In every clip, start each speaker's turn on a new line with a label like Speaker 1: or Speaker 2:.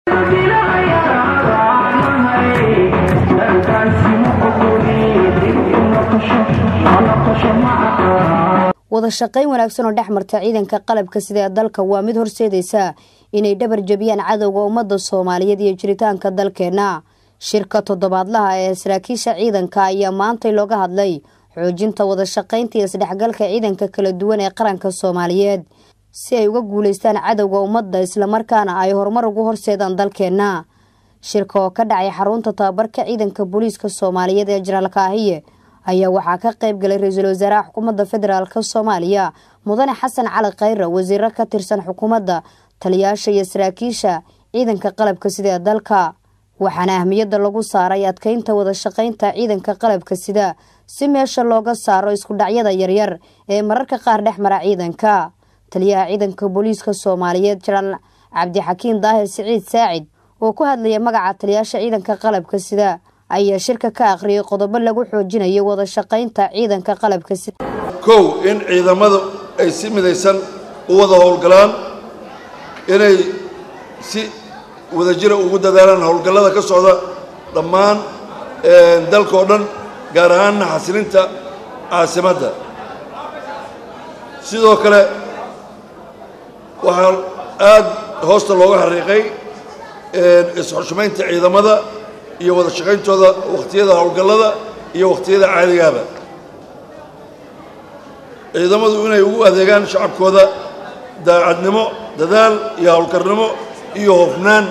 Speaker 1: wada shaqayn wanaagsan oo dhex marta ciidanka qalabka sida ee dalka waa mid horseedaysa inay dhabar jebiyaan cadowga ummadda soomaaliyeed iyo jiritaanka dalkeenna shirka toddobaadlaha ee saraakiisha ciidanka ayaa maantay looga hadlay xoojinta wada shaqaynta iyo isdhexgalka ciidanka kala duwan ee qaranka soomaaliyeed si ay uga guulaystaan cadowga ummadda islamarkaana ay horumar ugu horseedaan dalkeenna shirka oo ka dhacay xarunta tababarka ciidanka booliiska soomaaliyeed ee jenaraal kaahiye ayaa waxaa ka qayb galay ra-iisul wasaaraha xukuumadda federaalk soomaaliya mudane xasan cali khayre wasiiro ka tirsan xukuumadda taliyaasha iyo saraakiisha ciidanka qalabka sida ee dalka waxaana ahmiyadda lagu saaray adkeynta wada shaqaynta ciidanka qalabka sida si meesha looga saaro isku dhacyada yaryar ee mararka qaar dhex mara ciidanka taliyaha ciidanka booliiska soomaaliyeed jenaraal cabdixakiin daahir siciid saacid oo ku hadlaya magaca taliyaasha ciidanka qalabka sida ayaa shirka ka akhriyay qodobo lagu xoojinayo wada shaqaynta ciidanka qalabka sida
Speaker 2: kow in ciidamadu ay si midaysan u wada howlgalaan inay si wadajira ugu dadaalaan howlgallada ka socda dhammaan dalka oo dhan gaar ahaanna xasilinta caasimadda sidoo kale waxaa aad hoosta looga xariiqay isxushmaynta ciidamada iyo wada shaqayntooda wakhtiyada howlgallada iyo wakhtiyada caadigaaba ciidamadu inay ugu adeegaan shacabkooda daacadnimo dadaal iyo howlkarnimo iyo hofnaan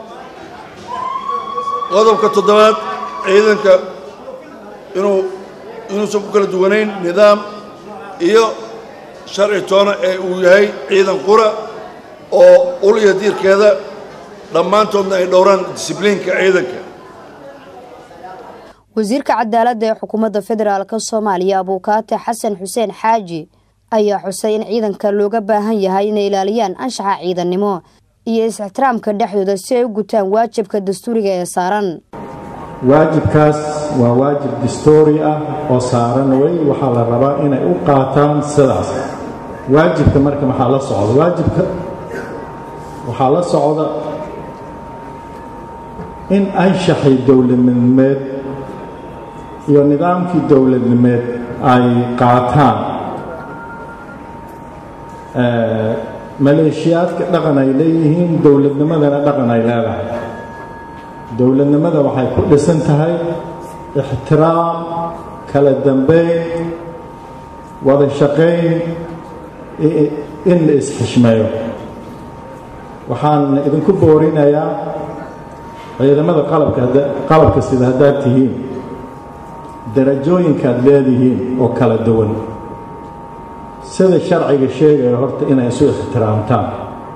Speaker 2: qodobka toddobaad ciidanka inuu inuusan ku kala duwanayn nidaam iyo sharci toona ee uu yahay ciidan qura oo ul iyo diirkeeda dhammaantoodna ay dhowraan disibliinka ciidanka
Speaker 1: wasiirka cadaaladda ee xukuumadda federaalk soomaaliya abuukaate xasan xuseen xaaji ayaa xusay in ciidanka looga baahan yahay inay ilaaliyaan anshaxa ciidannimo iyo is-ixtiraamka dhexdooda si ay u gutaan waajibka dastuuriga ee saaran
Speaker 3: waajibkaas waa waajib dastuuri ah oo saaran wey waxaa la rabaa inay u qaataan sidaas waajibka marka maxaa la socda waajibka waxaa la socda in anshaxii dowladnimeed iyo nidaamkii dowladnimeed ay qaataan maleeshiyaadka dhaqan ay leeyihiin dowladnimadana dhaqan ay leedahay dowladnimada waxay ku dhisan tahay ixtiraam kala dambeyn wada shaqayn in la isxishmeeyo waxaan idinku boorinayaa ciidamada qalabka sida haddaad tihiin darajooyinkaad leedihiin oo kala duwan sida sharciga sheegaya horta inay isu ixtiraamtaan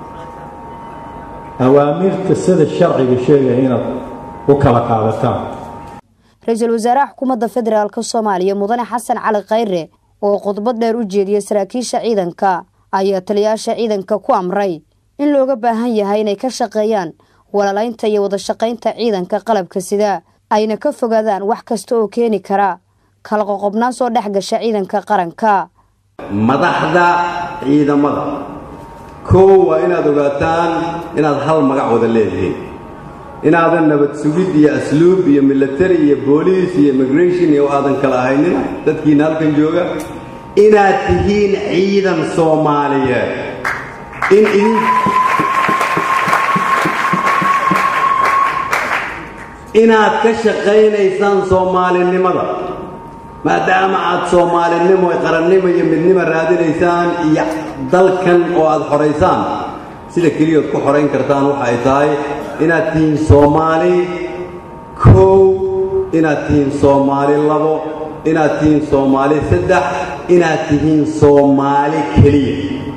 Speaker 3: awaamirta sida sharciga sheegaya inaad u kala qaadataan
Speaker 1: ra-iisul wasaaraha xukuumadda federaalk soomaaliya mudane xasan cali khayre oo khudbad dheer u jeediyay saraakiisha ciidanka ayaa taliyaasha ciidanka ku amray in looga baahan yahay inay ka shaqeeyaan walaalaynta iyo wada shaqaynta ciidanka qalabka sida ayna ka fogaadaan wax kasta oo keeni kara kala qoqobnaan soo dhex gasha ciidanka qaranka
Speaker 4: madaxda ciidamada koow waa inaad ogaataan inaad hal magac wada leedihiin inaadan nabad sugid iyo asluub iyo milatari iyo booliis iyo immigration iyo aadan kala ahaynin dadkiina halkan jooga inaad tihiin ciidan soomaaliyeed in idin inaad ka shaqaynaysaan soomaalinimada maadaama aad soomaalinimo qarannimo iyo midnimo raadinaysaan iyo dalkan oo aad xoraysaan sida keliyood ku xorayn kartaan waxa ay tahay inaad tihiin soomaali kow inaad tihiin soomaali labo inaad tihiin soomaali saddex inaad tihiin soomaali keliya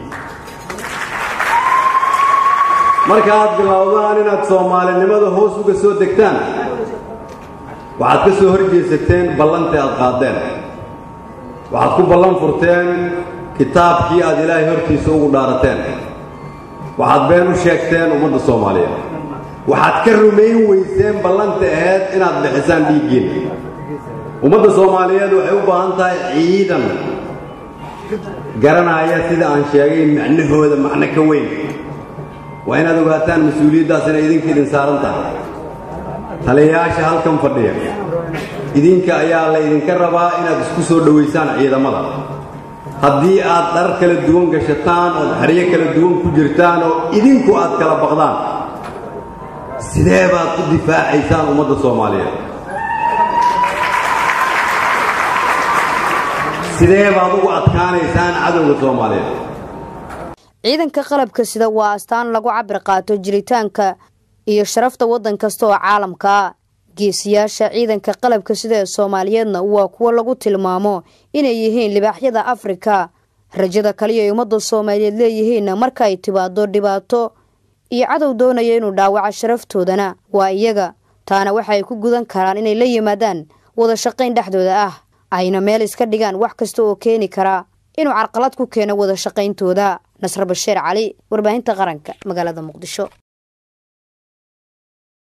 Speaker 4: markaaad bilowdaan inaad soomaalinimada hoos uga soo degtaan waxaad ka soo hor jeesateen ballantii aad qaadeen waxaad ku ballan furteen kitaabkii aad ilaahay hortiisa ugu dhaarateen waxaad been u sheegteen ummadda soomaaliyeed waxaad ka rumayn weyseen ballanta aheyd inaad bixisaan dhiiggiinna ummadda soomaaliyeed waxay u baahan tahay ciidan garanaya sida aan sheegay macnahooda macno ka weyn waa inaad ogaataan mas-uuliyaddaas inay idinka idin saaran tahay taliyayaasha halkan fadhiya idinka ayaa la ydinka rabaa inaad isku soo dhowaysaan ciidamada haddii aad dhar kala duwan gashataan ood xeryo kala duwan ku jirtaan oo idinku aad kala baqdaan sidee baad ku difaacaysaan ummadda soomaaliyeed sidee baad ugu adkaanaysaan cadowga soomaaliyeed
Speaker 1: ciidanka qalabka sida waa astaan lagu cabir qaato jiritaanka iyo sharafta waddan kasta oo caalamka ah geesiyaasha ciidanka qalabka sida ee soomaaliyeedna waa kuwo lagu tilmaamo inay yihiin libaaxyada afrika rajada kaliya ay ummadda soomaaliyeed leeyihiinna marka ay timaado dhibaato iyo cadow doonaya inuu dhaawaco sharaftoodana waa iyaga taana waxa ay ku gudan karaan inay la yimaadaan wada shaqayn dhexdooda ah ayna meel iska dhigaan wax kasta oo keeni karaa inuu carqalad ku keeno wada shaqayntooda nasre basheer cali warbaahinta qaranka magaalada muqdisho